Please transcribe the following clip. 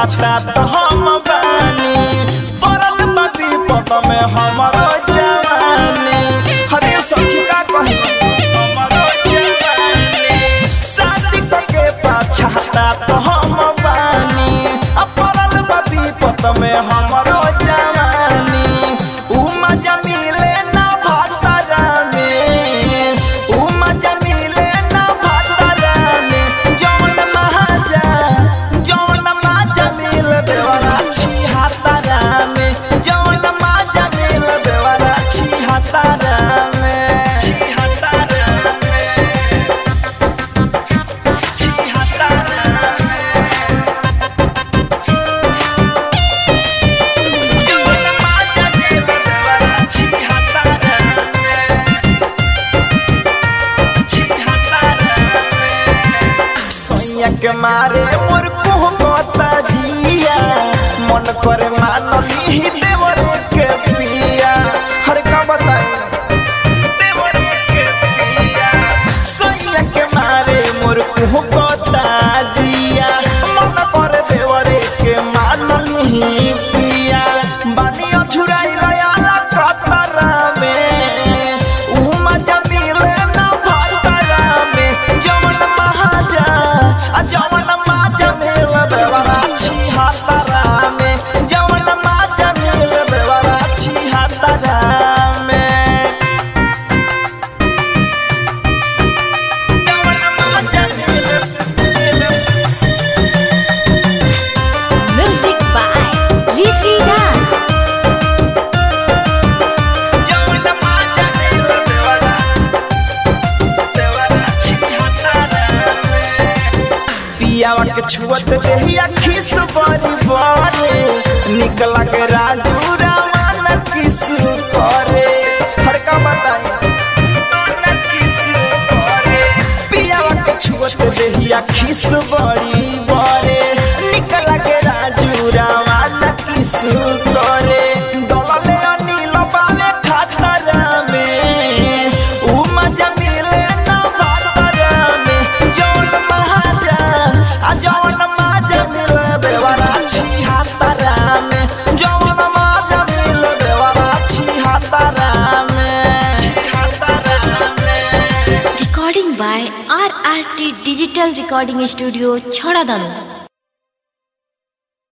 छाता तो हम बानी पड़ल बाबी पद में हमारो जवानी हरे सखी का कही हमारो जवानी शादी के पाछाता तो हम बानी आ पड़ल बाबी पद में हमारो जवानी उ मजा मिले ना भातारा में उ मजा मिले ना भातारा में जौन महाजा जौन माजा मिल देवरा छिहातारा में जौन माजा मिल देवरा छिहातारा में छिहातारा में छिहातारा में जौन माजा मिल देवरा छिहातारा में छिहातारा में सैया के मारे मोर कोहता जिया मन करे मानली देवर के पिया हर का बताई देवर के पिया सैया के मारे मोर कोहता जिया मन करे देवर के मानली पिया बानी अछुराई लयाला कतरा में उ मजा मिले ना भातरा में जवन महाजा आ जवन माजा मिले बेवरा छिहातरा में जवन माजा मिले बेवरा छिहातरा में जवन माजा मिले Music by Rishi Raj. जवन माजा मिले बेवरा बेवरा छिहातरा में पियावा के छुअत देहिया खिस बड़ी बड़े निकला के राजू रामाना किस करे फड़का बताई रामाना किस करे पियावा के छुअत देहिया खिस बड़ी बड़े निकला के राजू रामाना किस करे दलले अनिल बावे खातरा में उ मजा मिले ना भातरा में जौन महाजा आ जौन माजा मिले बेवरा छिहातरा में जौन माजा मिले बेवरा छिहातरा में छिहातरा में Recording by RRT Digital Recording Studio, Chhadadanu.